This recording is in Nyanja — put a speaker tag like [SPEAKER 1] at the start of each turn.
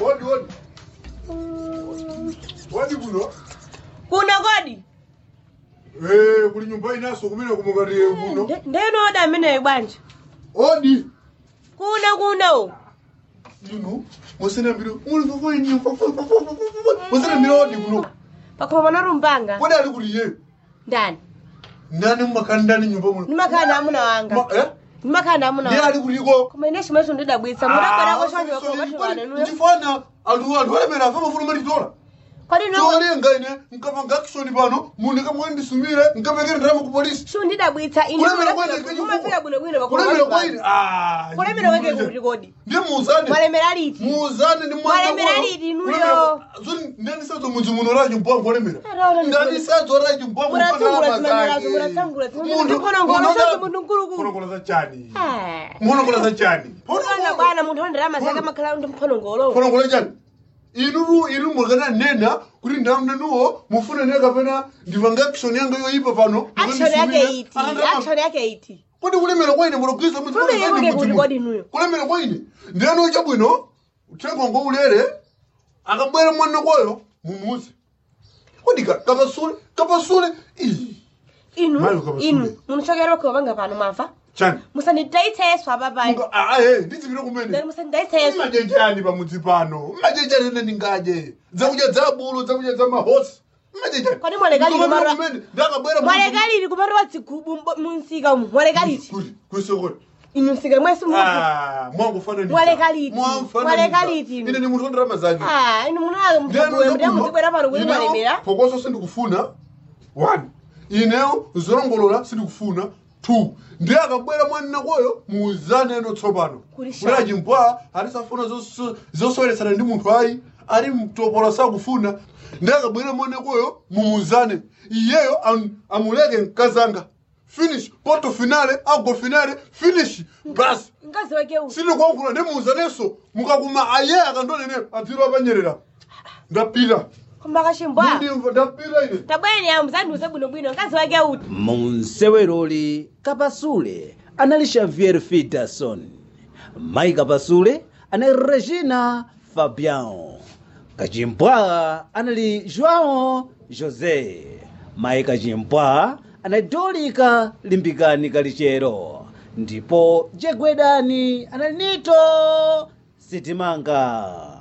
[SPEAKER 1] Wodi wodi. Wodi kuno.
[SPEAKER 2] kuno kodi
[SPEAKER 1] Eh, kuli nyumba inaso kumene kumukati kuno.
[SPEAKER 2] Nde- ndeno oda ameneyo bwanja
[SPEAKER 1] Odi.
[SPEAKER 2] kuno kuno
[SPEAKER 1] Inu. Musene mbiro. Muli kwa nyumba. Musene mbiro odi kuno.
[SPEAKER 2] pakoma panarumbanga
[SPEAKER 1] Kodi ali kuli ye.
[SPEAKER 2] ndani
[SPEAKER 1] Ndani mmakani ndani nyumba muno.
[SPEAKER 2] ndimakhala na amuna wanga
[SPEAKER 1] Ma- Eh?
[SPEAKER 2] ndimakhala na amuna
[SPEAKER 1] Ndiye
[SPEAKER 2] wanga
[SPEAKER 1] ali kuliko.
[SPEAKER 2] koma ine chimwecho ndidabwitsa mudabwerako chonje kokokachikananuyo
[SPEAKER 1] ndifana anthu anthu alemera afa mafuna malitola
[SPEAKER 2] kodi no
[SPEAKER 1] cholinga ine nkapanga action pano munhu kamwe ndisumire nkapekere ndarama ku polisi
[SPEAKER 2] shu ndidabwitsa ine
[SPEAKER 1] kulemera kwaine
[SPEAKER 2] mumafika bwinobwino
[SPEAKER 1] kulemera kwaine
[SPEAKER 2] kulemera kwake kuti kodi
[SPEAKER 1] ndiye muuzane
[SPEAKER 2] mwalemera liti
[SPEAKER 1] muuzane ndi
[SPEAKER 2] Mwalemera liti inuyo?
[SPEAKER 1] ndanisadzo mudzi muno racho mbwangu walemera
[SPEAKER 2] Araona ndi-
[SPEAKER 1] ndanisadzo racho mbwangu
[SPEAKER 2] Muratangula zimenyerazo, muratangula zimenyerazo. Mukonongola chacho munthu mkulukulu.
[SPEAKER 1] mukonongola za chani
[SPEAKER 2] Eh.
[SPEAKER 1] mukonongola za chani
[SPEAKER 2] Mwana bwana munthu wandirama zake makhala ndi mphonongolo
[SPEAKER 1] konongola chani inuru inu mwakana nena kuti ndamnenuwo mufuna ne kapena ndipanga action yanga yoyipa pano
[SPEAKER 2] action yake iti action yake iti
[SPEAKER 1] kodi kulemera kwaine mulogwiza
[SPEAKER 2] Kulemera kwake kuti kodi inuyo?
[SPEAKER 1] kulemera kwaine ndiyani chabwino uthenga ngo ulere akabwera mwana kwayo mumuze kodi ka- kapasule kapasule ii
[SPEAKER 2] inu
[SPEAKER 1] Mayo kabasule.
[SPEAKER 2] inu munochokera kuwapanga pano mwamva
[SPEAKER 1] chani
[SPEAKER 2] musandidayitseso apapai
[SPEAKER 1] Muka- ah, ah, eh, ndizipire kumene
[SPEAKER 2] then musandidayitseso
[SPEAKER 1] mmajenjani pamudzi pano mmajenjani ene ndingaje zakudya za bulu zakudya za mahosi mmajenjani
[SPEAKER 2] Kodi mwalekalili mara-
[SPEAKER 1] ndakabwera
[SPEAKER 2] mwalekaliti kupatwa dzigubu mbo- munsika umu mwalekaliti
[SPEAKER 1] kuti kwisokoti
[SPEAKER 2] inu nsika mwesi mu
[SPEAKER 1] mwangufananiza
[SPEAKER 2] Mwalekaliti. Mwalekaliti inu.
[SPEAKER 1] ine ni munthu wandirama zake
[SPEAKER 2] ah inu munaka mutibwera pano kuti mwalemera
[SPEAKER 1] phokoso sindikufuna one ineyo zolongolola sindikufuna two ndiye akabwera mwanina kwayo muuzane eno tsopano
[SPEAKER 2] Kuli shani.
[SPEAKER 1] kulaji mbwa alisafuna zoso- zosoyeresana ndi munthu ayi ali mtopola sakufuna ndiye akabwera mwanina kwayo mumuuzane iyeyo am- amuleke mkazanga finish poto finale ago finale finish basi
[SPEAKER 2] mkazi wake uyu
[SPEAKER 1] sindikuwankhula ndimuuzaneso mukakuma aye akandonene adziro apanyerera ndapita
[SPEAKER 2] koma kachimbwa
[SPEAKER 1] ndimva ndapita ine
[SPEAKER 2] tabweni amuzandiuze bwinobwino mkazi wake uti
[SPEAKER 3] munseweroli kapasule anali xavier fidason mayi kapasule anali regina fabian kachimpwa anali joão josé mayi kachimpwa anali dolika limbikani kalichero ndipo jegwedani anali nito sitimanga